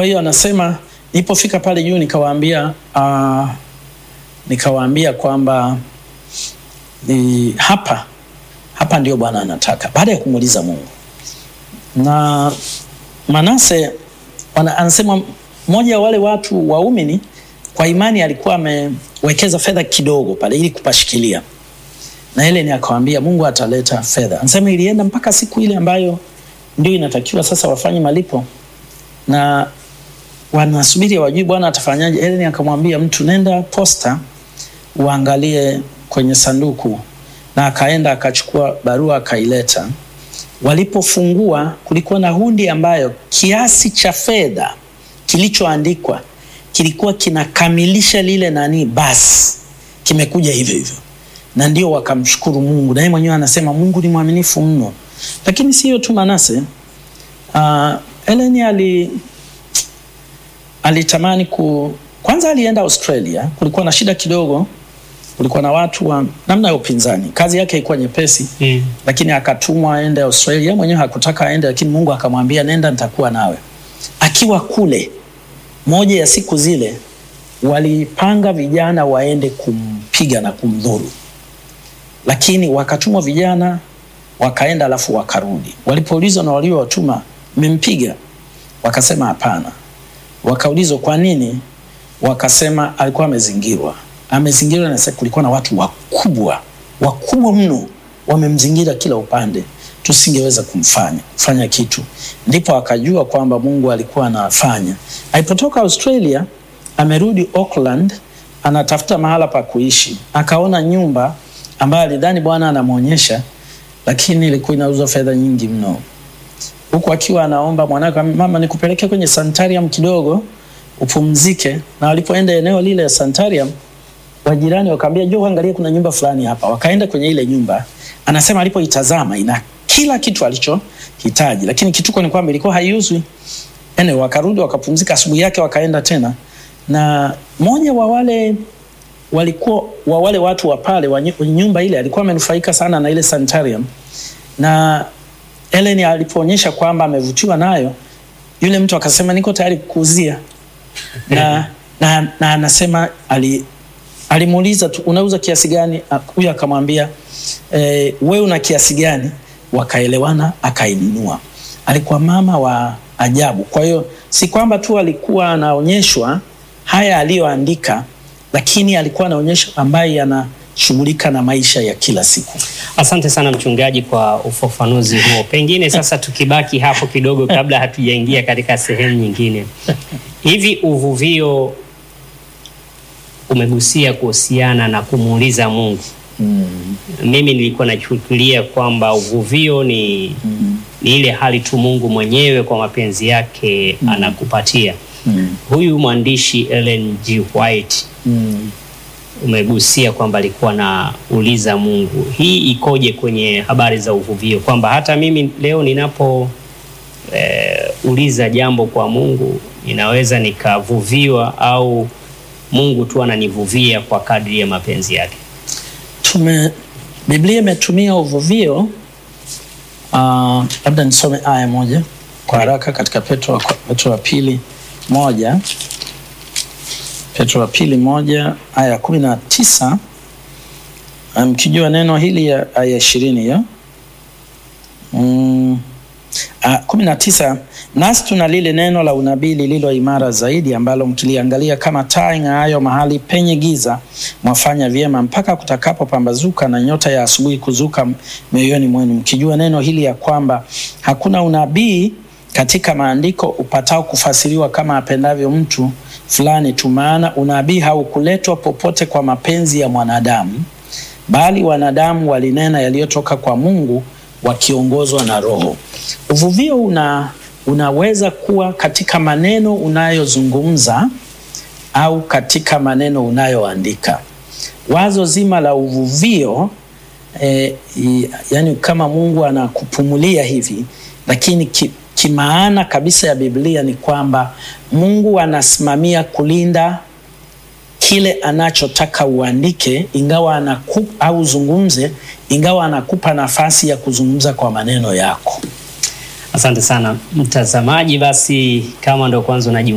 hiyo anasema nilipofika pale juu nikawaambia uh, nikawaambia kwamba ni hapa hapa ndio Bwana anataka, baada ya kumuuliza Mungu. Na Manase wana, anasema mmoja wa wale watu waumini kwa imani alikuwa amewekeza fedha kidogo pale ili kupashikilia, na Helen akawambia Mungu ataleta fedha. Anasema ilienda mpaka siku ile ambayo ndio inatakiwa sasa wafanye malipo, na wanasubiri wajui Bwana atafanyaje. Helen akamwambia mtu, nenda posta uangalie kwenye sanduku, na akaenda akachukua barua akaileta. Walipofungua kulikuwa na hundi ambayo kiasi cha fedha kilichoandikwa kilikuwa kinakamilisha lile nani, basi kimekuja hivyo hivyo, na ndio wakamshukuru Mungu. Naye mwenyewe anasema Mungu ni mwaminifu mno. Lakini sio tu Manase, uh, Ellen ali alitamani ku kwanza, alienda Australia. Kulikuwa na shida kidogo, kulikuwa na watu wa namna ya upinzani. Kazi yake ilikuwa nyepesi Mm. lakini akatumwa aende Australia. Mwenyewe hakutaka aende, lakini Mungu akamwambia nenda, nitakuwa nawe. Akiwa kule, moja ya siku zile walipanga vijana waende kumpiga na kumdhuru, lakini wakatumwa vijana wakaenda, alafu wakarudi. Walipoulizwa na waliowatuma, mmempiga? Wakasema hapana. Wakaulizwa kwa nini? Wakasema alikuwa amezingirwa. Amezingirwa na sasa kulikuwa na watu wakubwa wakubwa mno wamemzingira kila upande, tusingeweza kumfanya kufanya kitu. Ndipo akajua kwamba Mungu alikuwa anafanya. Alipotoka Australia, amerudi Auckland, anatafuta mahala pa kuishi, akaona nyumba ambayo alidhani Bwana anamwonyesha, lakini ilikuwa inauzwa fedha nyingi mno huku akiwa anaomba mwanake, mama, nikupeleke kwenye sanitarium kidogo upumzike. Na walipoenda eneo lile ya sanitarium, wajirani wakaambia, njoo angalia, kuna nyumba fulani hapa. Wakaenda kwenye ile nyumba, anasema alipoitazama ina kila kitu alichohitaji, lakini kituko ni kwamba ilikuwa haiuzwi. Ene, wakarudi wakapumzika, asubuhi yake wakaenda tena, na mmoja wa wale walikuwa wa wale watu wa pale wa nyu- nyumba ile alikuwa amenufaika sana na ile sanitarium na Ellen alipoonyesha kwamba amevutiwa nayo, yule mtu akasema niko tayari kukuuzia, na, na, na anasema ali, alimuuliza tu unauza kiasi gani? Ah, Huyu akamwambia e, wewe una kiasi gani? Wakaelewana, akainunua. Alikuwa mama wa ajabu. Kwa hiyo si kwamba tu alikuwa anaonyeshwa haya aliyoandika, lakini alikuwa anaonyesha ambaye anashughulika na maisha ya kila siku. Asante sana mchungaji kwa ufafanuzi huo. Pengine sasa tukibaki hapo kidogo kabla hatujaingia katika sehemu nyingine. Hivi uvuvio umegusia kuhusiana na kumuuliza Mungu. Mimi nilikuwa nachukulia kwamba uvuvio ni, ni ile hali tu Mungu mwenyewe kwa mapenzi yake anakupatia. Huyu mwandishi Ellen G. White Mm. umegusia kwamba alikuwa anauliza Mungu. Hii ikoje kwenye habari za uvuvio, kwamba hata mimi leo ninapo eh, uliza jambo kwa Mungu ninaweza nikavuviwa au Mungu tu ananivuvia kwa kadri ya mapenzi yake? tume Biblia imetumia uvuvio uh, labda nisome aya moja kwa haraka katika Petro wa, Petro wa pili moja Petro wa pili moja aya ya kumi na tisa mkijua neno hili ya aya ishirini hiyo mm, Ah, kumi na tisa nasi tuna lile neno la unabii lililo imara zaidi ambalo mkiliangalia kama taa ing'aayo mahali penye giza mwafanya vyema mpaka kutakapopambazuka na nyota ya asubuhi kuzuka mioyoni mwenu mkijua neno hili ya kwamba hakuna unabii katika maandiko upatao kufasiriwa kama apendavyo mtu fulani tu maana unabii haukuletwa popote kwa mapenzi ya mwanadamu bali wanadamu walinena yaliyotoka kwa Mungu wakiongozwa na Roho. Uvuvio una, unaweza kuwa katika maneno unayozungumza au katika maneno unayoandika. Wazo zima la uvuvio eh, i- yani kama Mungu anakupumulia hivi, lakini ki, kimaana kabisa ya Biblia ni kwamba Mungu anasimamia kulinda kile anachotaka uandike, ingawa anakupa au zungumze, ingawa anakupa nafasi ya kuzungumza kwa maneno yako. Asante sana mtazamaji. Basi kama ndo kwanza unaji